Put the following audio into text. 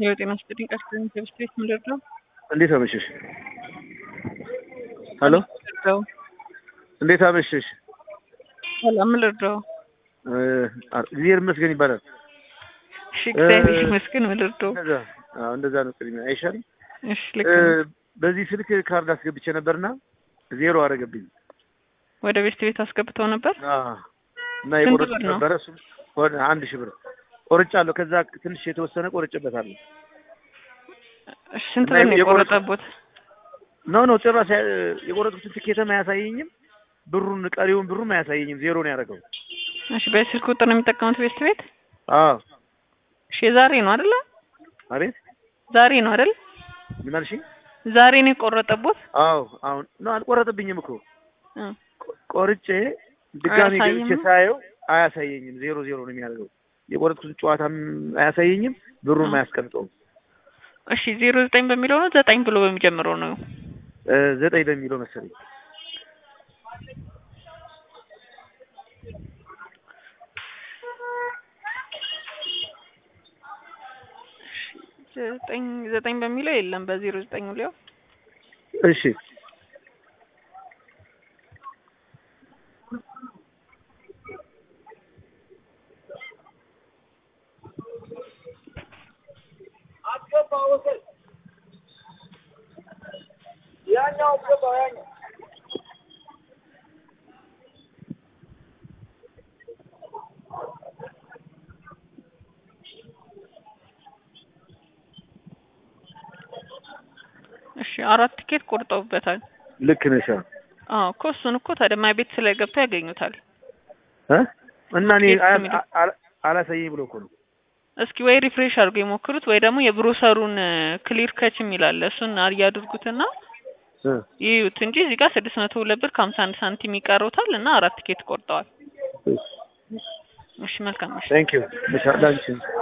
የጤና ስጥልኝ ቃል ኪዳን ቤት ምንድን ነው? እንዴት አመሸሽ? ሄሎ ልርዳው? እንዴት አመሸሽ? ሰላም ምን ልርዳው? እ፣ እግዚአብሔር ይመስገን ይባላል። እሺ እግዚአብሔር ይመስገን ምን ልርዳው? እንደዛ አዎ፣ እንደዛ ነው። ቅድሚያ አይሻልም? እሺ ልክ እ፣ ነው። በዚህ ስልክ ካርድ አስገብቼ ነበርና ዜሮ አደረገብኝ። ወደ ቤት ቤት አስገብተው ነበር። አዎ፣ እና ስንት የቆረጥ ብር ነው? ነበረ እሱ ወደ አንድ ሺህ ብር ቆርጫለሁ። ከዛ ትንሽ የተወሰነ ቆርጬበታለሁ። እሺ ስንት እና ብር ነው የቆረጥ- የቆረጠቦት? ኖ ኖ ጭራሽ ያ- የቆረጥኩትን ትኬትም አያሳየኝም። ብሩን ቀሪውን ብሩም አያሳየኝም። ዜሮ ነው ያደረገው። እሺ በስልክ ቁጥር ነው የሚጠቀሙት ቤት ቤት? አዎ እሺ የዛሬ ነው አይደለ? አቤት ዛሬ ነው አይደል? ምን አልሽኝ? ዛሬ ነው የቆረጠቦት? አዎ አሁን ነው አልቆረጥብኝም እኮ እ ቆርጬ ድጋሚ አያሳይም? ገብቼ ሳየው አያሳየኝም። ዜሮ ዜሮ ነው የሚያደርገው። የቆረጥኩትን ጨዋታም አያሳየኝም፣ ብሩም አ። አያስቀምጠውም። እሺ ዜሮ ዘጠኝ በሚለው ነው ዘጠኝ ብሎ በሚጀምረው ነው? እ፣ ዘጠኝ በሚለው መሰለኝ። ዘጠኝ ዘጠኝ በሚለው የለም። በዜሮ ዘጠኝ ሊያው እሺ እሺ አራት ቲኬት ቆርጠውበታል። ልክ ነሽ። አዎ አዎ እኮ እሱን እኮ ታዲያ ቤት ስለገብታ ያገኙታል። እ? እና እኔ የት አያ- የሚለው? አ- አላሳየኝ ብሎ እኮ ነው። እስኪ ወይ ሪፍሬሽ አድርገው የሞክሩት ወይ ደግሞ የብሮሰሩን ክሊር ከች የሚል አለ እሱን እያድርጉትና እ፣ ይዩት እንጂ እዚህ ጋር ስድስት መቶ ሁለት ብር ከሀምሳ አንድ ሳንቲም ይቀሩታል እና አራት ቲኬት ቆርጠዋል። እሺ መልካም እሺ ቴንክ ዩ። ላንቺ